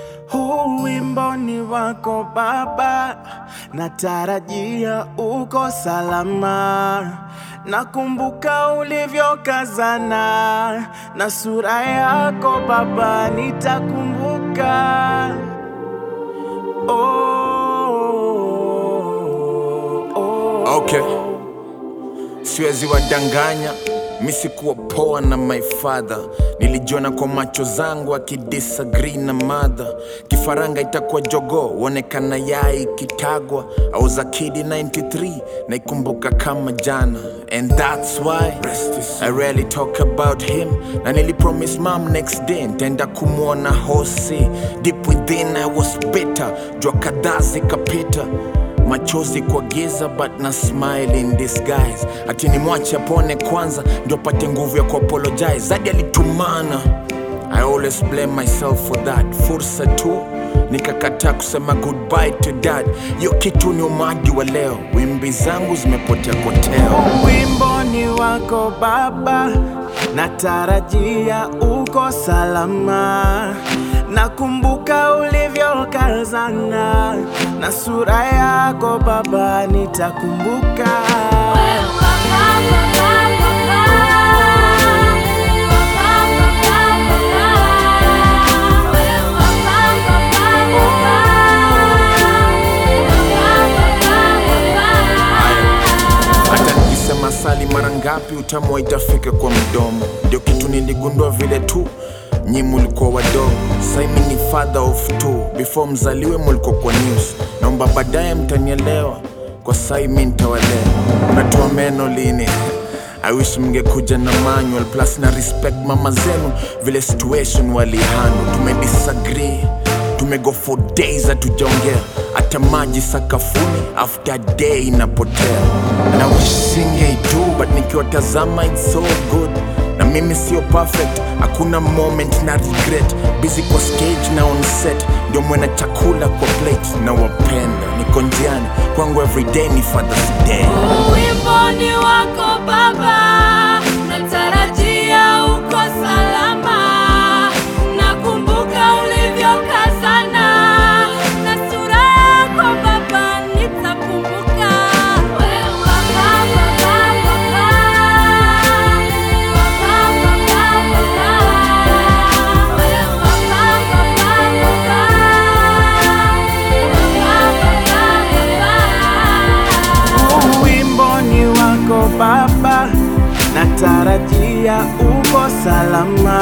Huu wimbo ni wako Baba, natarajia uko salama. Nakumbuka ulivyokazana na sura yako Baba, nitakumbuka. Oh, oh, Okay. Siwezi wadanganya, mi sikuwa poa na my father. Nilijiona kwa macho zangu akidisagree na mother. Kifaranga itakuwa jogo, uonekana yai kitagwa. I was a kid in 93, naikumbuka kama jana. And that's why I rarely talk about him. Na nilipromise mom next day ntaenda kumwona hosi. Deep within I was bitter, jua kadhaa zikapita machozi kwa giza but na smile in disguise ati ni mwache apone kwanza ndio pate nguvu ya kuapologize zadi alitumana i always blame myself for that fursa tu nikakataa kusema goodbye to dad hiyo kitu ni umadi wa leo wimbi zangu zimepotea koteo wimbo ni wako Baba, natarajia uko salama. Nakumbuka ulivyokazana na sura yako Baba, nitakumbuka. hata nikisema sali mara ngapi utamu itafika kwa mdomo ndio kitu niligundua vile tu nyi mulikuwa wadogo saimi ni father of two before mzaliwe mulikuwa kwa news naomba baadaye mtanielewa kwa sai mi ntawalea unatoa meno lini I wish mngekuja na manual plus na respect mama zenu vile situation walihandle tumedisagree tumego for days hatujaongea hata maji sakafuni after day inapotea na wish singeitu but nikiwatazama it's so good na mimi sio perfect hakuna moment na regret busy kwa stage na on set ndio mwena chakula kwa plate na wapenda niko njiani kwangu everyday ni father's day Wimbo ni wako Baba, natarajia uko salama. Nakumbuka ulivyokazana na sura yako Baba, nitakumbuka. Wewe Baba, Baba, Baba. Baba, Baba, Baba. Wewe Baba, Baba, Baba. Baba, Baba, Baba. Wimbo ni wako Baba, natarajia uko salama.